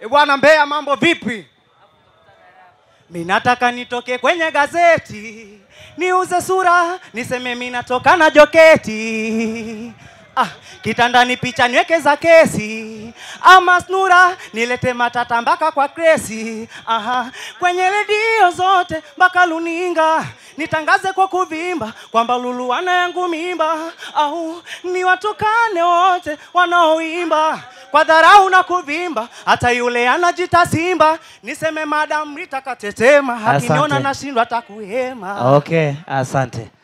E bwana Mbeya, mambo vipi? Mi nataka nitoke kwenye gazeti niuze sura niseme mi natoka na joketi ah, kitandani picha niweke za kesi ama snura nilete matata mpaka kwa kresi aha, kwenye redio zote mpaka luninga nitangaze kwa kuvimba kwamba Lulu ana yangu mimba au ni watukane wote wanaoimba kwa dharau na kuvimba, hata yule anajita simba niseme madam Rita katetema, akiniona Asante. nashindwa hata kuhema. Okay, asante.